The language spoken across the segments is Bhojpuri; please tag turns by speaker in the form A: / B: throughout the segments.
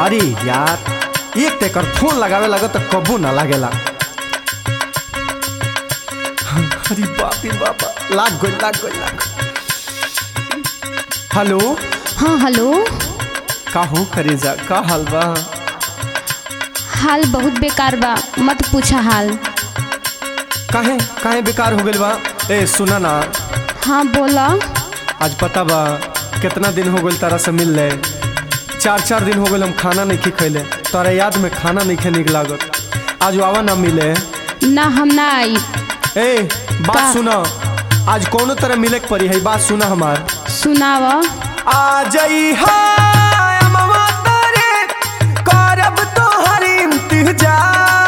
A: अरे यार एक तेकर फोन लगावे लगा तो कबू ना लागेला अरे बाप रे बाबा लाग गइल लाग गइल लाग गइल। हेलो
B: हाँ हेलो
A: का हो करेजा का हाल बा
B: हाल बहुत बेकार बा मत पूछा हाल
A: काहे काहे बेकार हो गइल बा ए सुना ना
B: हाँ बोला
A: आज पता बा कितना दिन हो गइल तारा से मिल ले चार चार दिन हो गइल हम खाना नहीं खैले तोरा याद में खाना नहीं खे निक लागत आज आवा ना मिले
B: ना हम ना आई
A: ए बात
B: का?
A: सुना आज कोनो तरह मिले के पड़ी है बात सुना हमार
B: सुनाव
A: आ जई हाय अमवा तोरे करब तोहर इंतजार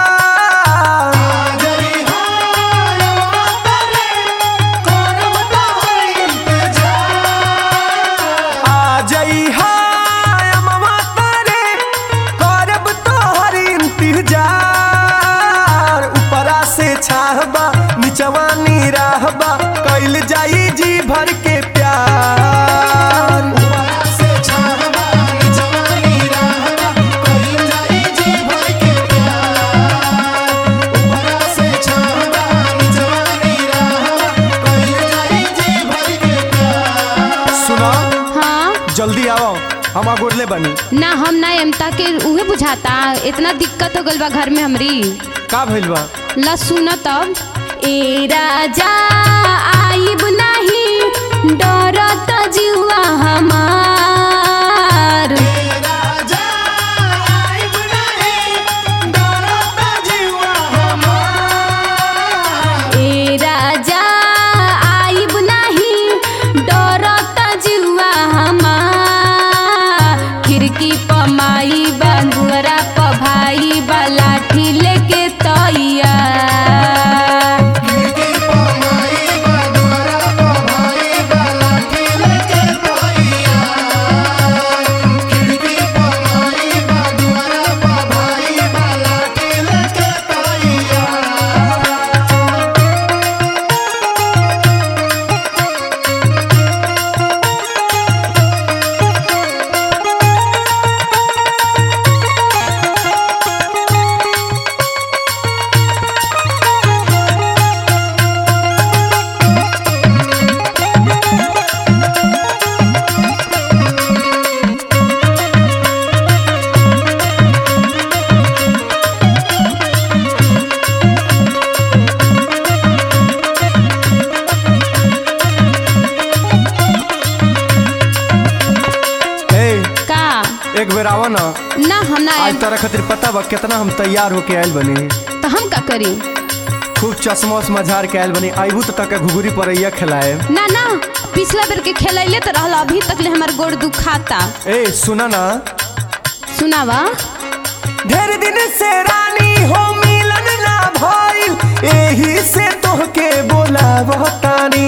A: आ जई हाय अमवा तोरे करब तोहर इंतजार ऊपरा से छाहबा निचवा नीराहबा कैल जाई जी भर के प्यार सुना
B: हाँ
A: जल्दी आओ हम आगोड़ले बनी
B: ना हम ना एमता के उहे बुझाता इतना दिक्कत हो गइल बा घर में हमरी
A: का भइल बा
B: ला सुन तब ए राजा आइब नाही डरत जुआ हमार ए राजा आइब नाही डरत जुआ हमार खिड़की प माई बा दुअरा प भाई बा लाठी लेके तैया
A: ए
B: का
A: एक बेर आवा ना
B: ना हम ना
A: आज
B: आइब
A: तारा खातिर पता बा कितना हम तैयार होके आयल बनी
B: तो हम का करी
A: खूब चश्मा उश्मा झाड़ के आयल बनी आइबू तो तक घुघुरी परैया खिलाए
B: ना ना पिछला बेर के खेलैले तो रहल अभी तक ले हमार गोड़ दुखाता
A: ए सुना ना
B: सुनावा
A: ढेर दिन से रानी हो मिलन ना भइल एही से तोहके बोलावह तानी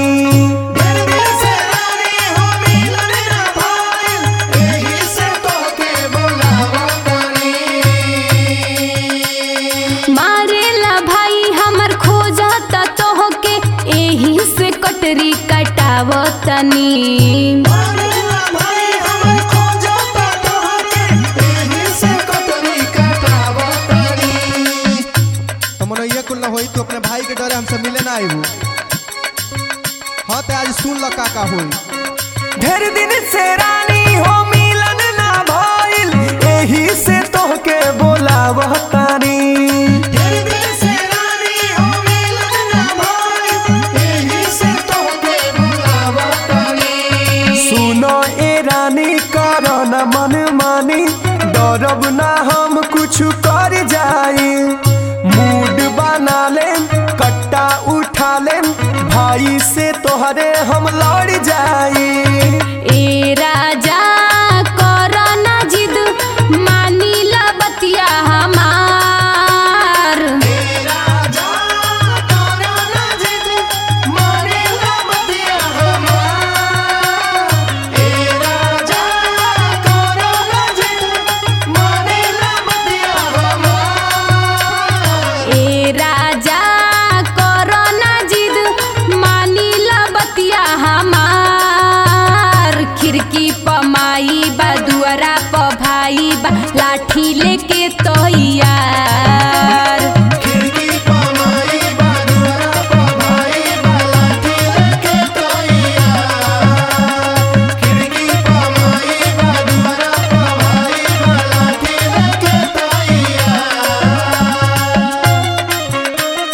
B: मारेला भाई हमर खोजता तोहके एही से कटरी कटावतनी
C: हमन ये कुल ना होई तू अपने भाई के डरे हमसे मिले ना आईबू हाँ ते आज सुन ल का का होई
A: ढेर दिन से रानी हो मिलन ना भइल एही से तोहके बोलावह तानी सुनो ए रानी करो न मन मानी डरब ना हम कुछ कर जाई मूड बना ले कट्टा उठा ले भाई से तोहरे हम लड़ जाई
B: ए राजा कर ना जिद मानीला बतिया हमार ए राजा कर ना जिद मानीला बतिया हमार माई बा दुआरा प भाई बा लाठी लेके तैयार
C: खिड़की पर माई बा दुआरा पर भाई बा लाठी लेके तैयार खिड़की पर माई बा दुआरा पर भाई बा लाठी लेके तैयार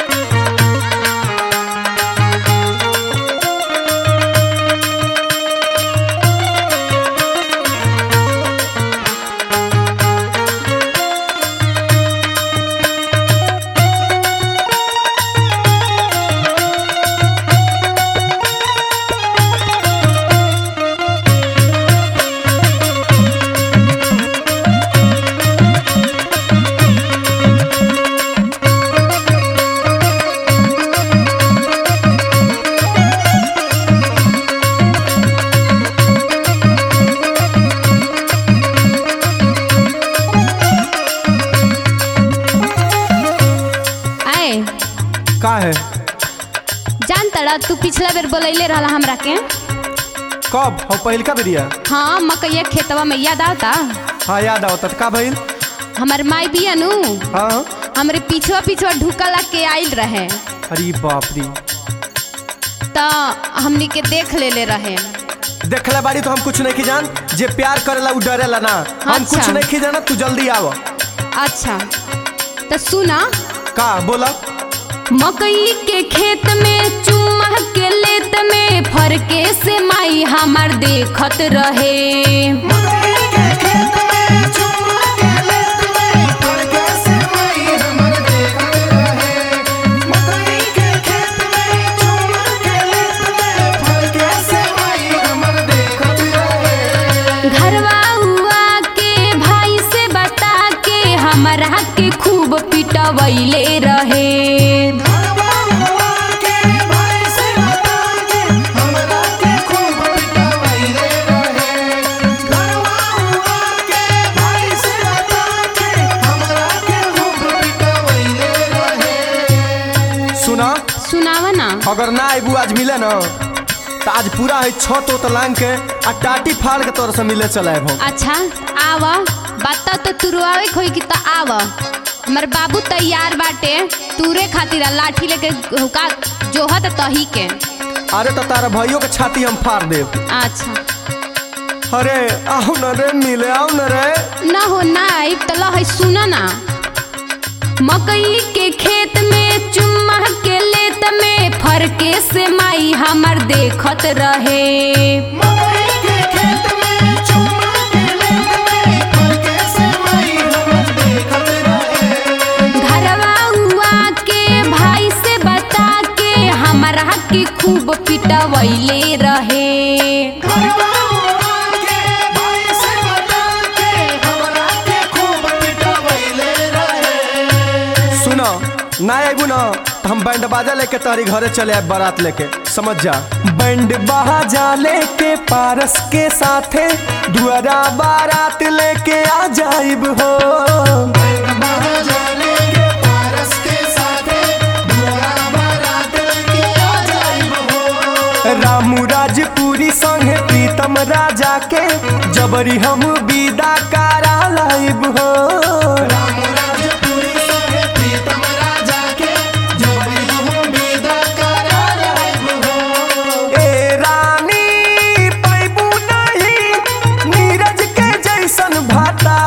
B: आए
A: का है
B: जान तड़ा तू पिछला बेर बोलैले रहला हमरा के
A: कब हम पहिलका बेरिया
B: हाँ मकैया खेतवा में याद आवता
A: हाँ याद आवत का भइल
B: हमर माई बिया नु
A: हाँ
B: हमरे पिछवा पिछवा ढुकला के आइल रहे
A: अरे बाप रे
B: त हमनी के देख लेले रहे
A: देखले बाड़ी तो हम कुछ नहीं जान जे प्यार करेला उ डरेला ना हम
B: अच्छा।
A: कुछ नहीं जाना तू जल्दी आव
B: अच्छा तो सुना
A: का बोला
B: मकई के खेत में चुम्मा के लेत में फरके से माई हमार देखत रहे
C: मकई के खेत में चुम्मा के लेत में फरके से माई हमर देखत रहे मकई के खेत में चुम्मा के लेत में फरके से माई हमर देखत रहे
B: घरवा हुआ के भाई से बता के हमरा के खूब पिटवैले रहे
C: घरवा हुआ के भाई से बता के हमरा के खूब पिटवैले रहे घरवा हुआ के भाई से बता के हमरा के खूब पिटवैले रहे
A: सुना
B: सुनावा ना
A: अगर ना आबू आज मिले ना तो आज पूरा है छत उत लांग के आ टाटी फाड़ के तोर से मिले चले हम
B: अच्छा आव बता तो तुरुआवे खोई की तो आव हमर बाबू तैयार बाटे तूरे खातिर आ लाठी लेके हुका जोहत तही के
A: अरे तो तारा भाइयों के छाती हम फाड़ देब
B: अच्छा
A: अरे आओ न रे मिले आओ न रे
B: ना हो ना आइब त लहै सुन ना मकई के खेत में चुम्मा के लेत में फरके से माई हमर देखत रहे
C: मकई के खेत में चुम्मा के लेत में फरके से माई हमर देखत रहे
B: घरवा हुआ के भाई से बता के हमरा के खूब पिटवैले रहे
C: घरवा हुआ के भाई से बता के हमरा के खूब पिटवैले रहे
A: सुनो ना आबू ना तो हम बैंड बाजा लेके तारी घरे चले आए बारात लेके समझ जा बैंड बाजा लेके पारस के साथे दुआरा बारात लेके आ जाइब हो
C: बाहर जाने के पारस के साथे दुआरा बारात लेके आ जाइब हो
A: रामू राजपुरी संगे प्रीतम राजा के जबरी हम विदा करा लाइब हो
C: राम राजपुरी संगे प्रीतम राजा के जबरी हम विदा करा लाइब हो
A: ए रानी पैबू नहीं नीरज के जैसन भाता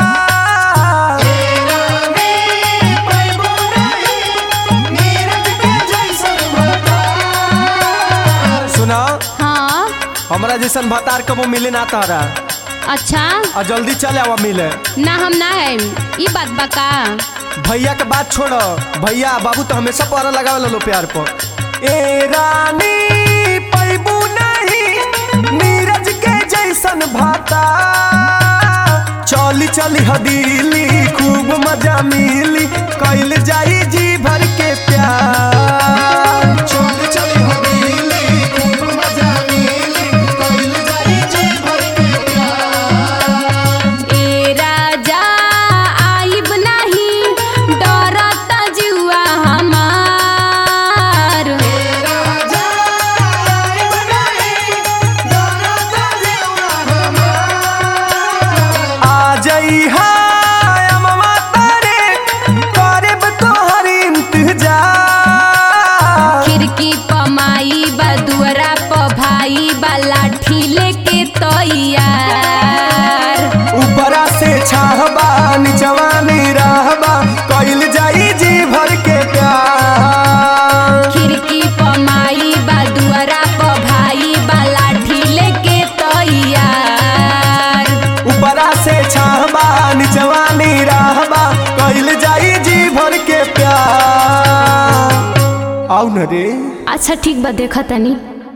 A: सुना
B: हाँ
A: हमरा जैसन भतार कबो मिले ना तारा
B: अच्छा
A: आ जल्दी चले आवा मिले
B: ना हम ना है ई बात बा का
A: भैया के बात छोड़ भैया बाबू तो हमेशा पहरा लगावे लो प्यार पर ए रानी पैबू नहीं नीरज के जैसन भाता चली चली हदीली खूब मजा मिली कैल जाई जी भर के प्यार
C: चल चल हवेली खूब मजा मिली कइल जाई जी भर के प्यार
B: ए राजा आइब नहीं डरता जुआ हमार
C: राजा आइब नहीं डरता जेवा हमार
A: आई हाय अमवा तारे करब तोहर इंतजार
B: खिड़की प माई बा दुआरा प भाई बा लाठी लेके तैयार
A: ऊपरा से छाहबा निचवा में रहबा कइल जाई जी भर के प्यार
B: खिड़की प माई बा दुआरा प भाई बा लाठी लेके तैयार
A: ऊपरा से छाहबा निचवा में रहबा कइल जाई जी भर के प्यार आउ न रे
B: अच्छा ठीक बा देखा तनी